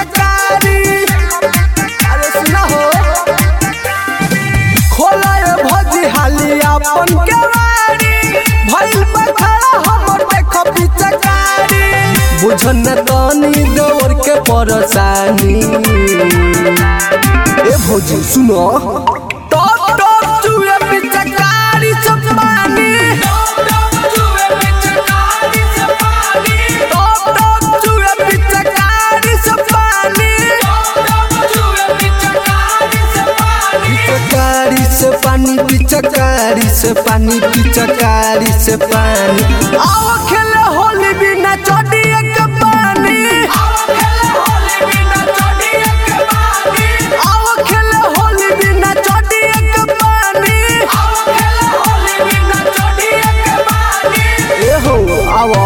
पिचकारी अरे सुना हो खोला ये भौजी हाली अपन केवाड़ी भइल बखाड़ा हमर देखो पिचकारी बुझन तनी दौड़ के परसानी ए भौजी सुनो टॉप टॉप चुए पिचकारी सब पानी टॉप टॉप चुए पिचकारी सब पानी टॉप टॉप चुए पिचकारी सब पानी टॉप टॉप चुए पिचकारी सब पानी पिचकारी से पानी पिचकारी से पानी पिचकारी से पानी आओ खेले होली बिना चोटी एक पानी आओ खेले होली बिना चोटी एक पानी आओ खेले होली बिना चोटी एक पानी आओ खेले होली बिना चोटी एक पानी ए हो आओ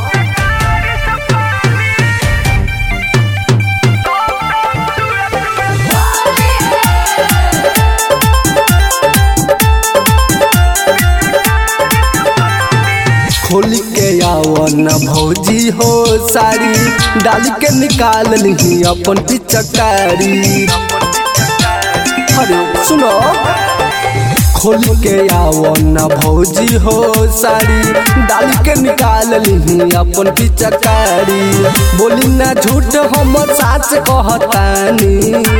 खोल के आओ न भौजी हो साड़ी डाल के निकाल ली अपन पिचकारी अरे सुनो खोल के आओ न भौजी हो साड़ी डाल के निकाल ली अपन पिचकारी बोली ना झूठ हम साच कहतानी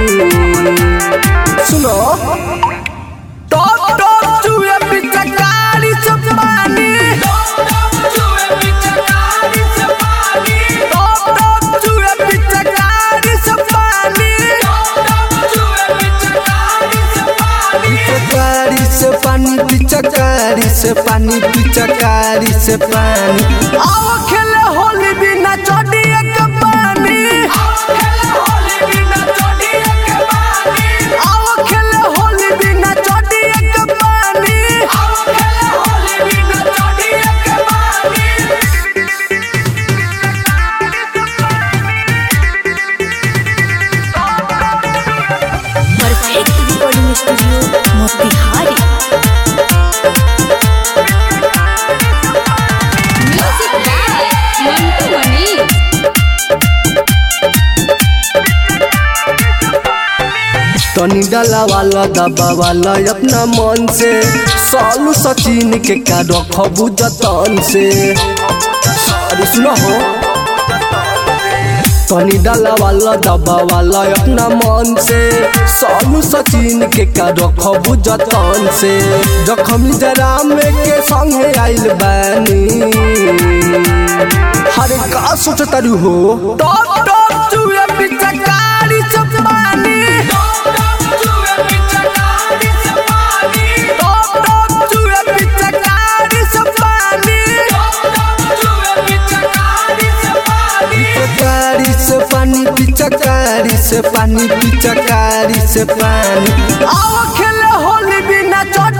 सुनो टॉप टॉप चुए पिचकारी सब पानी टॉप टॉप चुए पिचकारी सब पानी टॉप टॉप चुए पिचकारी सब पानी टॉप टॉप चुए पिचकारी सब पानी पिचकारी से पानी पिचकारी से पानी पिचकारी से पानी आओ खेले होली बिना चोटी एक पानी आओ खेले होली बिना चोटी एक पानी आओ खेले होली बिना चोटी एक पानी आओ खेले होली बिना चोटी एक पानी perfect recording studio Motihari music by Mantu Mani तनी डाला वाला दबा वाला अपना मन से सालू सचिन के का रखबू जतन से अरे सुनो हो तनी डाला वाला दबा वाला अपना मन से सालू सचिन के का रखबू जतन से जखमी जरा में के संगे आइल बानी हरे का सोचतारू हो टॉप टॉप चुए पिचकारी सब पानी टॉप टॉप चुए पिचकारी सब पानी टॉप टॉप चुए पिचकारी सब पानी टॉप टॉप चुए पिचकारी सब पानी पिचकारी से पानी पिचकारी से पानी पिचकारी से पानी आओ खेले होली बिना चोट